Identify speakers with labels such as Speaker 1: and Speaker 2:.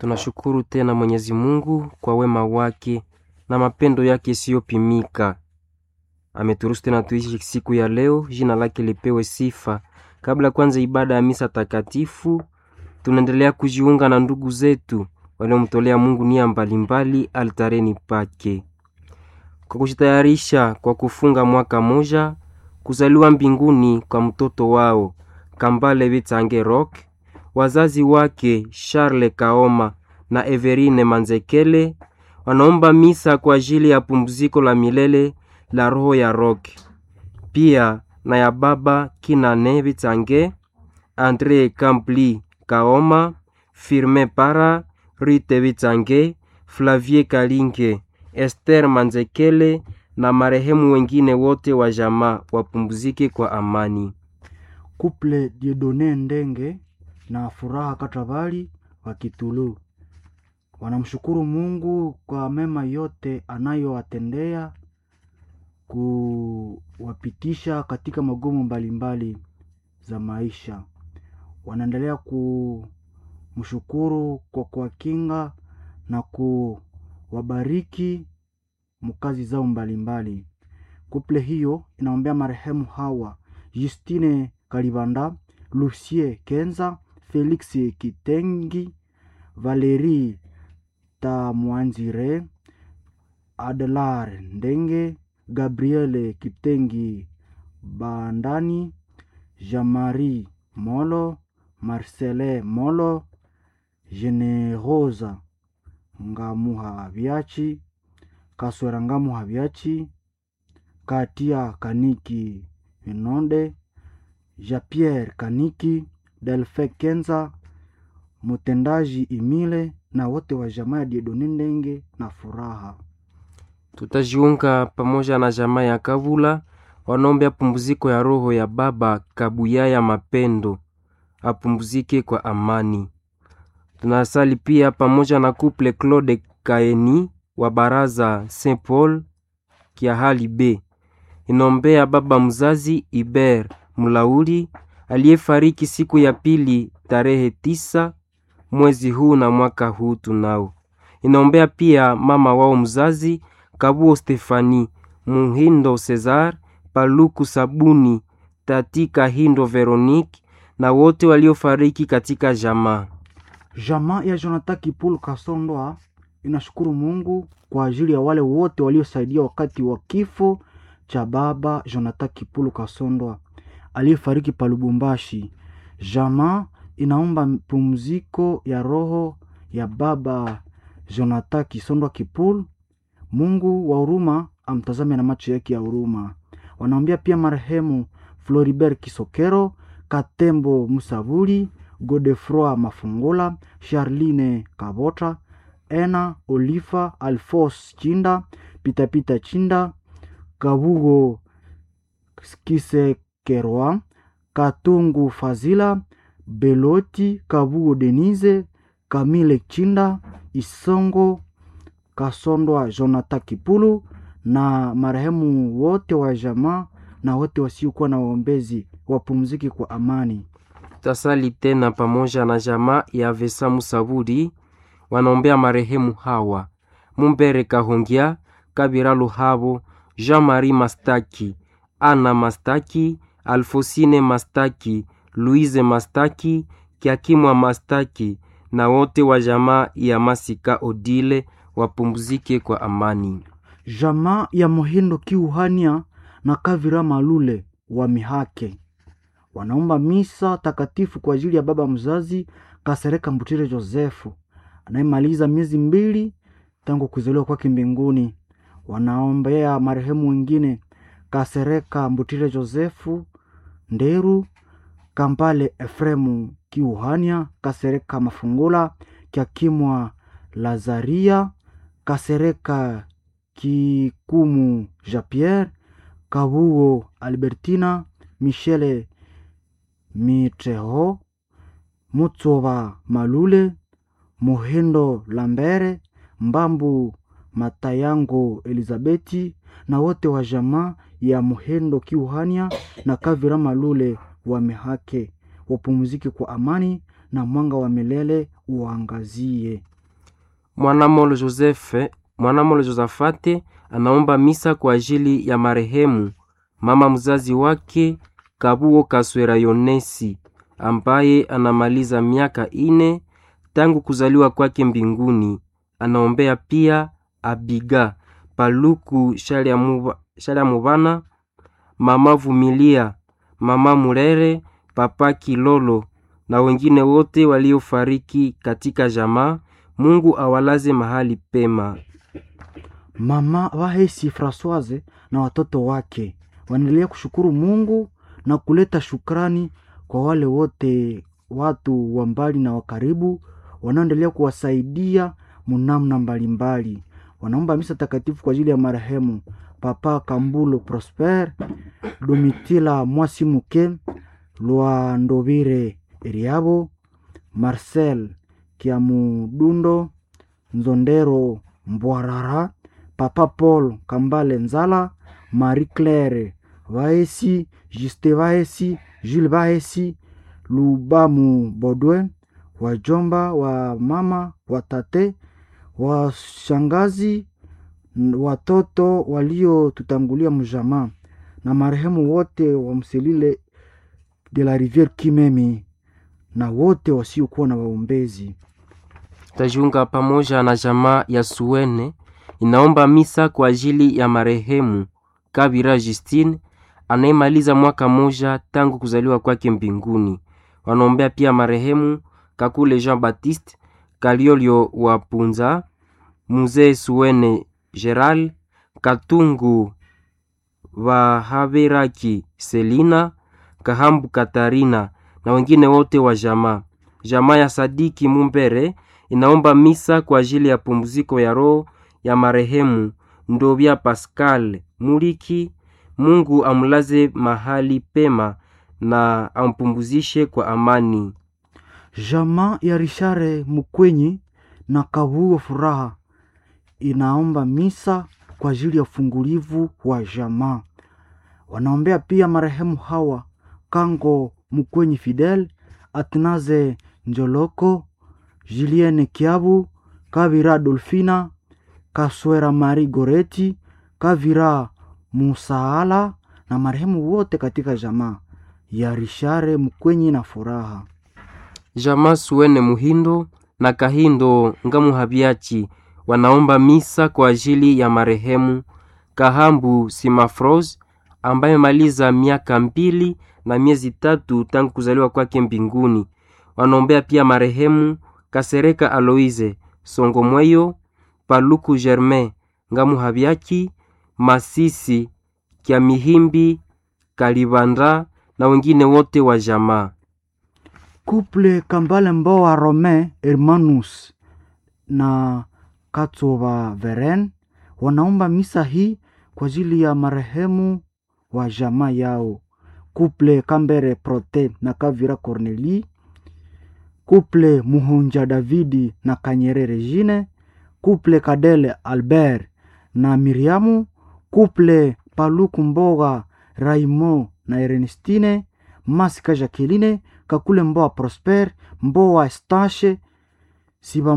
Speaker 1: Tunashukuru tena Mwenyezi Mungu kwa wema wake na mapendo yake isiyopimika. Ameturuhusu tena tuishi siku ya leo, jina lake lipewe sifa. Kabla kwanza ibada ya misa takatifu, tunaendelea kujiunga na ndugu zetu waliomtolea Mungu nia mbalimbali altareni pake, kwa kujitayarisha kwa kufunga mwaka moja kuzaliwa mbinguni kwa mtoto wao Kambale Bitsange Rock, wazazi wake Charles Kaoma na Everine Manzekele wanaomba misa kwa ajili ya pumziko la milele la roho ya Rock, pia na ya baba Kinane Bitsange, Andre Kampli Kaoma, Firme Para, Rite Bitsange, Flavie Kalinge, Esther Manzekele na marehemu wengine wote wa jamaa wapumzike kwa amani.
Speaker 2: Kuple Diedone Ndenge na Furaha Katabali wa Kitulu wanamshukuru Mungu kwa mema yote anayowatendea kuwapitisha katika magumu mbalimbali za maisha. Wanaendelea kumshukuru kwa kuwakinga na kuwabariki mkazi zao mbalimbali. Kuple hiyo inaombea marehemu hawa Justine Kalibanda, Lucie Kenza, Felix Kitengi, Valerie Tamwanzire, Adelar Ndenge, Gabriele Kitengi Bandani, Jean-Marie Molo, Marcele Molo, Generosa Ngamuha Biachi, Kaswera Ngamuha Biachi, Katia Kaniki Inonde, Jean-Pierre Kaniki, Delfe Kenza, mtendaji Imile na wote wa jamaa ya Diedone Ndenge na Furaha.
Speaker 1: Tutajiunga pamoja na jamaa ya Kavula wanaombea pumziko ya roho ya baba Kabuyaya Mapendo apumzike kwa amani. Tunasali pia pamoja na kuple Claude Kaeni wa baraza Saint Paul Kiahali B inaombea baba mzazi Iber Mulauli aliyefariki siku ya pili tarehe tisa mwezi huu na mwaka huu tunao. Inaombea pia mama wao mzazi Kabuo Stefani Muhindo Cesar Paluku Sabuni Tati Kahindo Veronique na wote waliofariki katika jamaa.
Speaker 2: Jamaa ya Jonathan Kipulu Kasondoa inashukuru Mungu kwa ajili ya wale wote waliosaidia wakati wa kifo cha baba Jonathan Kipulu Kasondoa aliyefariki pa Lubumbashi. Jamaa inaomba pumziko ya roho ya baba Jonathan Kisondwa Kipulu. Mungu wa huruma amtazame na macho yake ya huruma. Wanaombea pia marehemu Floribert Kisokero, Katembo Musavuli, Godefroi Mafungula, Charline Kabota, Ena Olifa, Alfos Chinda, Pitapita Chinda, Kabugo Kisekerwa, Katungu Fazila, Beloti Kabugo Denise, Kamile Chinda, Isongo Kasondwa Jonathan Kipulu na marehemu wote wa jamaa na wote wasiokuwa na waombezi wapumzike kwa amani.
Speaker 1: Tutasali tena pamoja na jamaa ya Vesa Musabudi wanaombea marehemu hawa Mumbere Kahongia, Kabira Luhabo, Jean-Marie Mastaki, Ana Mastaki, Alfosine Mastaki, Louise Mastaki, Kiakimwa Mastaki na wote wa jamaa ya Masika Odile wapumzike kwa amani.
Speaker 2: Jamaa ya Mohindo Kiuhania na Kavira Malule wa Mihake wanaomba misa takatifu kwa ajili ya baba mzazi Kasereka Mbutire Josefu anayemaliza miezi mbili tangu kuzaliwa kwake mbinguni. Wanaombea marehemu wengine Kasereka Mbutire Josefu Nderu, Kampale Efremu Kiuhania, Kasereka Mafungula, Kiakimwa Lazaria, Kasereka Kikumu Jean Pierre, Kabugo Albertina, Michele Mitreho, Mutsoba Malule, Muhindo Lambere, Mbambu Matayango Elizabeti na wote wa jamaa ya Muhindo Kiuhania na Kavira Malule wa Mihake wapumzike kwa amani na mwanga wa milele uangazie.
Speaker 1: Mwanamolo Josefe, Mwanamolo Josafate anaomba misa kwa ajili ya marehemu mama mzazi wake Kabuo Kaswera Yonesi ambaye anamaliza miaka ine tangu kuzaliwa kwake mbinguni. Anaombea pia Abiga Paluku Shalya Mubana, mama Vumilia, mama Murere, papa Kilolo na wengine wote waliofariki katika jamaa. Mungu awalaze mahali pema.
Speaker 2: Mama Wahesi Francoise na watoto wake wanaendelea kushukuru Mungu na kuleta shukrani kwa wale wote watu wa mbali na wa karibu wanaoendelea kuwasaidia munamna mbalimbali. Wanaomba misa takatifu kwa ajili ya marehemu Papa Kambulo Prosper, Domitila Mwasimuke, Lwandovire Eriabo, Marcel Kiamudundo, Nzondero Mbwarara, Papa Paul Kambale Nzala, Marie Claire Vaesi, Juste Vaesi, Jules Vaesi, Lubamu Bodwe, wajomba wa mama, watate, washangazi, watoto waliotutangulia mjamaa na marehemu wote wa Mselile de la Riviere Kimemi na wote wasiokuwa na waombezi.
Speaker 1: Tajiunga pamoja na jamaa ya Suwene inaomba misa kwa ajili ya marehemu Kabira Justine anayemaliza mwaka moja tangu kuzaliwa kwake mbinguni. Wanaombea pia marehemu Kakule Jean Baptiste Kaliolio wa Punza, Muzee Suwene Geral Katungu Vahaberaki Selina Kahambu Katarina na wengine wote wa jamaa. Jamaa ya Sadiki Mumbere inaomba misa kwa ajili ya pumziko ya roho ya marehemu Ndovya Pascal Muliki. Mungu amlaze mahali pema na ampumzishe kwa amani.
Speaker 2: Jamaa ya Rishare Mukwenyi na Kavuo Furaha inaomba misa kwa ajili ya ufungulivu wa jamaa. Wanaombea pia marehemu hawa Kango Mukwenyi Fidel, Atnaze Njoloko, Julienne Kiabu, Kavira Dolfina, Kaswera Mari Goreti, Kavira Musaala na marehemu wote katika jamaa ya Rishare Mukwenyi na Furaha.
Speaker 1: Jamaa Suwene Muhindo na Kahindo Ngamuhabiachi wanaomba misa kwa ajili ya marehemu Kahambu Simafros ambaye maliza miaka mbili na miezi tatu tangu kuzaliwa kwake mbinguni. Wanaombea pia marehemu Kasereka Aloise Songomweyo, Paluku Germain Ngamuhabiaki, Masisi Kya Mihimbi Kalibanda na wengine wote wa jamaa.
Speaker 2: Couple Kambale Mboa Romain Hermanus na Katova Veren wanaomba misa hii kwa ajili ya marehemu wa jamaa yao. Couple Kambere Prote na Kavira Corneli, Couple Muhunja Davidi na Kanyere Regine, Couple Kadele Albert na Miriamu, Couple Paluku Mboga Raimo na Ernestine, Masika Jacqueline, Kakule Mboa Prosper, Mboa Stache Siba